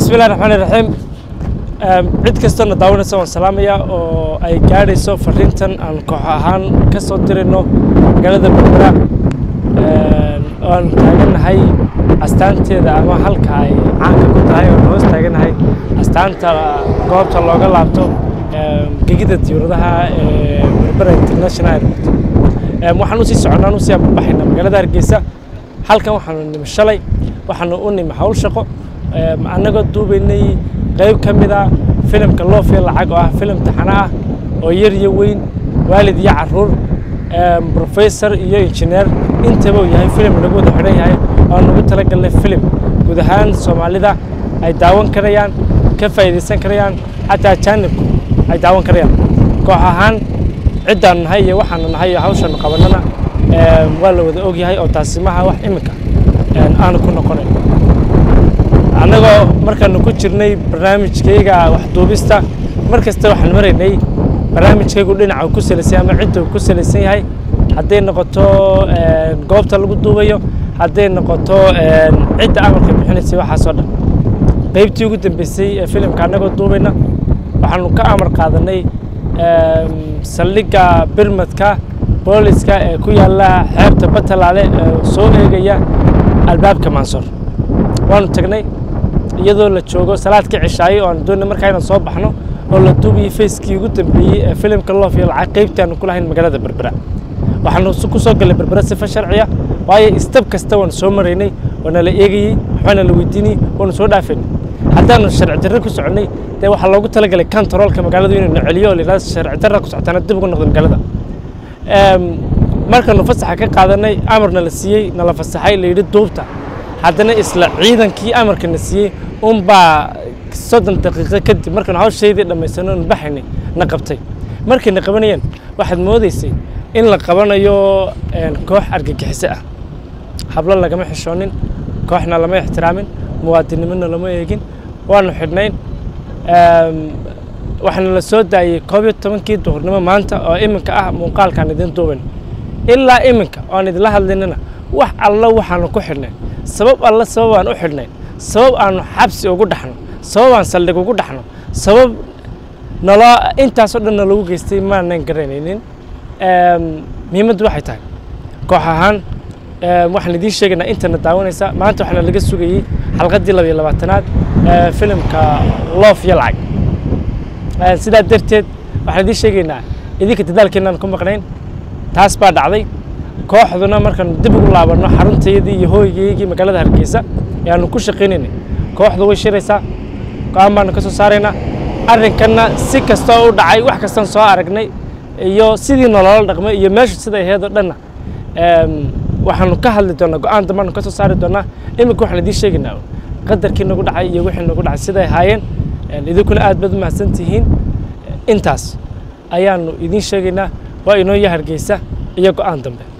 bismillahi raxmaani raxiim cid kastana daawanaysa waan salaamaya oo ay gaadhayso fariintan aan koox ahaan ka soo dirayno magaalada berbera oo aan taagannahay astaanteeda ama halka ay caanka ku tahay oon hoos taagannahay astaanta goobta looga laabto gegida diyuuradaha ee berbera international airport waxaan usii soconnaan usii ababaxayna magaalada hargeysa halkan waxaanu nimi shalay waxaanu u nimi hawl shaqo annagoo duubaynay qayb ka mid a filimka loofiya lacag oo ah filim taxano ah oo yar iyo weyn waalid iyo caruur professor iyo injineer intaba uu yahay filim lagu wada xidhan yahay oo nagu talagalnay filim guud ahaan soomaalida ay daawan karayaan ka faa'iidaysan karayaan xataa ajaanibku ay daawan karayaan koox ahaan ciddaan nahay iyo waxaanu nahay iyo hawshaanu qabannana waa la wada ogyahay oo taasi maha wax iminka aanu ku noqonayn annagoo markaanu ku jirnay barnaamijkayga waxduubista mar kasta waxaan maraynay barnaamijkaygu dhinaca uu ku salaysan ama cidda uu ku salaysan yahay hadday noqoto goobta lagu duubayo hadday noqoto cidda amarka bixinaysay waxaasoo dhan qaybtii ugu dambeysay ee filimka annagoo duubayna waxaanu ka amar qaadanay saldhigga birmadka booliska ee ku yaalla xeebta batalaale ee soo eegaya albaabka maansoor waanu tagnay iyadoo la joogo salaadka cishaaye oo aan doonay markaa inaan soo baxno oo la duubayay fayskii ugu dambeeyey ee filimka loof iyo lacag qaybtii aanu ku lahayn magaalada berbera waxaanu ku soo gallay berbera sifa sharciya waayo istab kasta waanu soo maraynay waana la eegayey waxbaana la weydiinayey waanu soo dhaafaynay haddaanu sharci darre ku soconnay dee waxaa loogu talagalay kantaroolka magaaladu inuu na celiyo oo la yidhahdo sharci darra ku socotaana dib ugu noqdo magaalada markaanu fasaxa ka qaadanay amarna la siiyey nala fasaxay la yidhi duubta haddana isla ciidankii amarka na siiyey unbaa soddon daqiiqo kadib markaanu hawshaydii dhammaysano nu baxaynay na qabtay markay na qabanayeen waxaad moodaysay in la qabanayo koox argagixiso ah hablo lagama xishoonin kooxna lama ixtiraamin muwaadinimona lama eegin waanu xidhnayn waxaana la soo daayey koob iyo tobankii duhurnimo maanta oo iminka ah muuqaalkaan idin duubayno ilaa iminka oan idinla hadlaynana wax alla waxaanu ku xidhnayn sabab alla sabab aan u xidhnayn sabab aanu xabsi ugu dhaxno sabab aan saldhig ugu dhaxno sabab naloo intaasoo dhan nalagu geystay maanan garanaynin muhiimaddu waxay tahay koox ahaan waxaan idiin sheegaynaa intana daawanaysa maanta waxaana laga sugayey xalqaddii laba iyo labaatanaad filimka loof iyo lacag sidaa darteed waxaan idiin sheegaynaa idinka dadaalkeennaan ku maqnayn taas baa dhacday kooxduna markaanu dib ugu laabanno xaruntaydii iyo hooygaygii magaalada hargeysa ee aanu ku shaqaynaynay kooxdu way shiraysaa go-aan baanu ka soo saaraynaa arrinkanna si kastoo u dhacay wax kastaan soo aragnay iyo sidii nolola dhaqmay iyo meeshu siday ahayd oo dhanna waxaanu ka hadli doonaa go-aan dambaanu ka soo saari doonaa iminka waxaan idiin sheegaynaa qadarkii nagu dhacay iyo wixii nagu dhacay siday ahaayeen idinkuna aad baad u mahadsan tihiin intaas ayaanu idiin sheegaynaa waa inoo iyo hargeysa iyo go-aan dambe